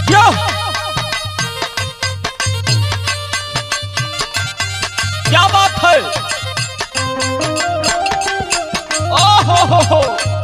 यो क्या बात है ओ हो हो हो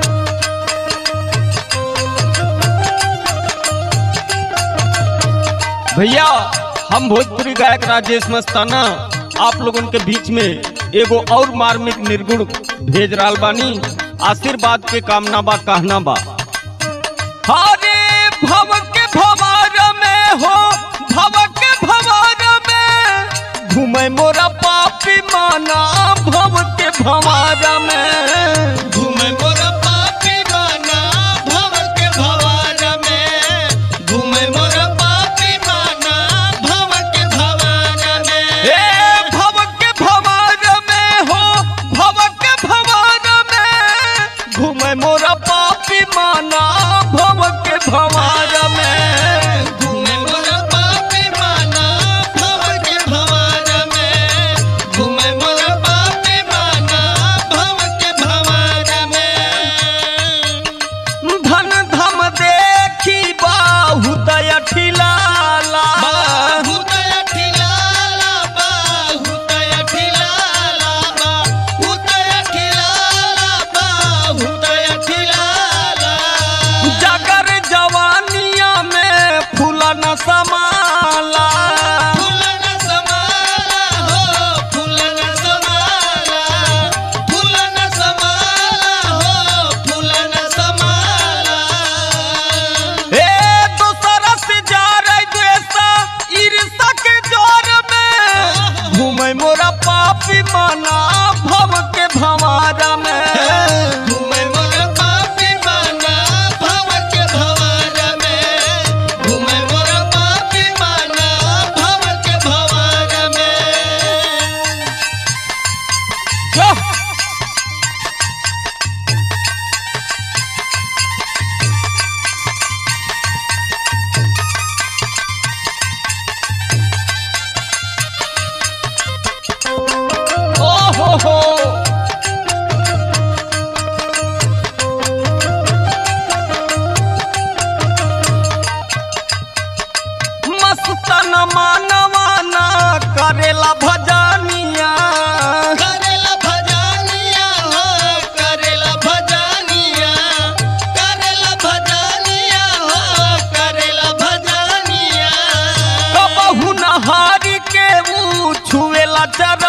भैया हम भोजपुरी गायक राजेश मस्ताना आप लोगन के बीच में एगो और मार्मिक निर्गुण भेज रहा बानी आशीर्वाद के कामना बा कहना बा हरे भव के भवार में हो भव के भवार में घूमे मोरा पापी माना भव के भवार में घूमे मोर पापी माना भव के भवार में घूमे मोर पापी माना भव के भवार में ए भव के भवार में हो भव के भवार में घूमे मोरा पापी माना भव के भवार में घूमे मोर पापी माना भव के भवार में घूमे मोर पापी माना भव के भवार में धन धम देखी बाहु दया ठिलाला बाहुतय ठिलाला बाहुतय ठिलाला बाहुतय ठिलाला बाहुतय ठिलाला जगर जवानिया में फूला न समाला फूलन समाला हो फूलन समाला फूलन समाला हो फूलन समाला ए दूसरा से जा रही द्वेषा ईर्षा के जोर में घूमे मोरा पापी माना भव के भवारा में घूमे मोर पापी माना भव के भवार में घूमे मोर पापी माना भव के भवार में जो ओ हो हो मस्तन मानवाना करेला भजनिया करेला भजानिया हो करेला भजानिया करेला भजानिया हो करेला भजानिया कबहू नहारी के ऊ छुएला चर